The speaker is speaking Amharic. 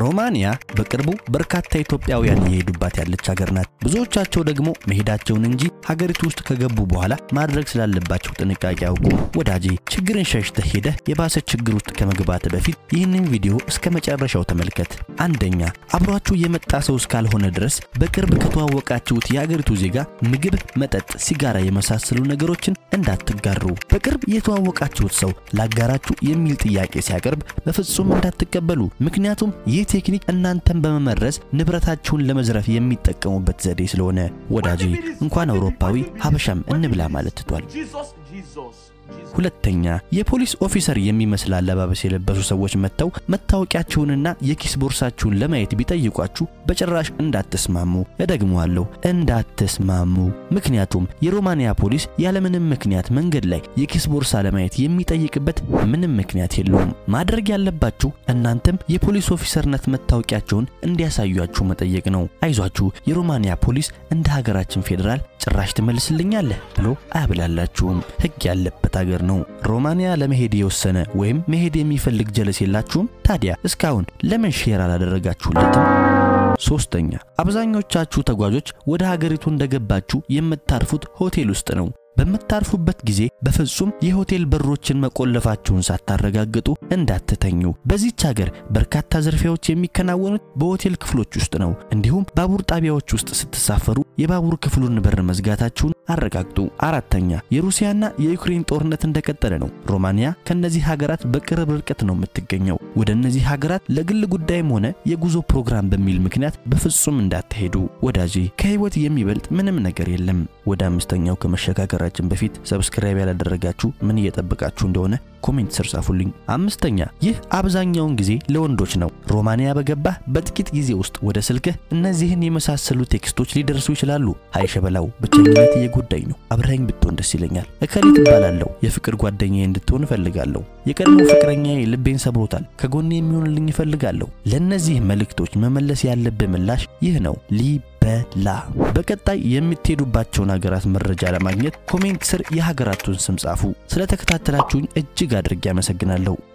ሮማኒያ በቅርቡ በርካታ ኢትዮጵያውያን እየሄዱባት ያለች ሀገር ናት። ብዙዎቻቸው ደግሞ መሄዳቸውን እንጂ ሀገሪቱ ውስጥ ከገቡ በኋላ ማድረግ ስላለባቸው ጥንቃቄ ያውቁ። ወዳጄ ችግርን ሸሽተህ ሄደህ የባሰ ችግር ውስጥ ከመግባት በፊት ይህንን ቪዲዮ እስከ መጨረሻው ተመልከት። አንደኛ አብሯችሁ የመጣ ሰው እስካልሆነ ድረስ በቅርብ ከተዋወቃችሁት የሀገሪቱ ዜጋ ምግብ፣ መጠጥ፣ ሲጋራ የመሳሰሉ ነገሮችን እንዳትጋሩ። በቅርብ የተዋወቃችሁት ሰው ላጋራችሁ የሚል ጥያቄ ሲያቀርብ በፍጹም እንዳትቀበሉ። ምክንያቱም ይህ ቴክኒክ እናንተን በመመረዝ ንብረታችሁን ለመዝረፍ የሚጠቀሙበት ዘዴ ስለሆነ ወዳጄ እንኳን አውሮፓዊ ሀበሻም እንብላ ማለት ትቷል። ሁለተኛ የፖሊስ ኦፊሰር የሚመስል አለባበስ የለበሱ ሰዎች መጥተው መታወቂያችሁንና የኪስ ቦርሳችሁን ለማየት ቢጠይቋችሁ በጭራሽ እንዳትስማሙ። እደግመዋለሁ፣ እንዳትስማሙ። ምክንያቱም የሮማንያ ፖሊስ ያለምንም ምክንያት መንገድ ላይ የኪስ ቦርሳ ለማየት የሚጠይቅበት ምንም ምክንያት የለውም። ማድረግ ያለባችሁ እናንተም የፖሊስ ኦፊሰርነት መታወቂያቸውን እንዲያሳዩአችሁ መጠየቅ ነው። አይዟችሁ፣ የሮማንያ ፖሊስ እንደ ሀገራችን ፌዴራል ጭራሽ ትመልስልኛለህ ብሎ አያብላላችሁም። ሕግ ያለበት ሀገር ነው። ሮማንያ ለመሄድ የወሰነ ወይም መሄድ የሚፈልግ ጀለስ የላችሁም? ታዲያ እስካሁን ለምን ሼር አላደረጋችሁለትም? ሶስተኛ አብዛኞቻችሁ ተጓዦች ወደ ሀገሪቱ እንደገባችሁ የምታርፉት ሆቴል ውስጥ ነው። በምታርፉበት ጊዜ በፍጹም የሆቴል በሮችን መቆለፋችሁን ሳታረጋግጡ እንዳትተኙ። በዚች ሀገር በርካታ ዝርፊያዎች የሚከናወኑት በሆቴል ክፍሎች ውስጥ ነው። እንዲሁም ባቡር ጣቢያዎች ውስጥ ስትሳፈሩ የባቡር ክፍሉን በር መዝጋታችሁን አረጋግጡ። አራተኛ የሩሲያና የዩክሬን ጦርነት እንደቀጠለ ነው። ሮማንያ ከነዚህ ሀገራት በቅርብ ርቀት ነው የምትገኘው። ወደ እነዚህ ሀገራት ለግል ጉዳይም ሆነ የጉዞ ፕሮግራም በሚል ምክንያት በፍጹም እንዳትሄዱ ወዳጄ። ከህይወት የሚበልጥ ምንም ነገር የለም። ወደ አምስተኛው ከመሸጋገራችን በፊት ሰብስክራይብ ያላደረጋችሁ ምን እየጠበቃችሁ እንደሆነ ኮሜንት ስር ጻፉልኝ። አምስተኛ ይህ አብዛኛውን ጊዜ ለወንዶች ነው። ሮማንያ በገባህ በጥቂት ጊዜ ውስጥ ወደ ስልክህ እነዚህን የመሳሰሉ ቴክስቶች ሊደርሱ ይችላሉ። ሀይ ሸበላው፣ ብቸኝነት እየጎዳኝ ነው፣ አብረኸኝ ብትሆን ደስ ይለኛል። እከሊት እባላለሁ፣ የፍቅር ጓደኛዬ እንድትሆን እፈልጋለሁ። የቀድሞ ፍቅረኛዬ ልቤን ሰብሮታል፣ ከጎኔ የሚሆንልኝ እፈልጋለሁ። ለእነዚህ መልእክቶች መመለስ ያለብህ ምላሽ ይህ ነው ሊበላ። በቀጣይ የምትሄዱባቸውን ሀገራት መረጃ ለማግኘት ኮሜንት ስር የሀገራቱን ስም ጻፉ። ስለተከታተላችሁኝ እጅግ አድርጌ አመሰግናለሁ።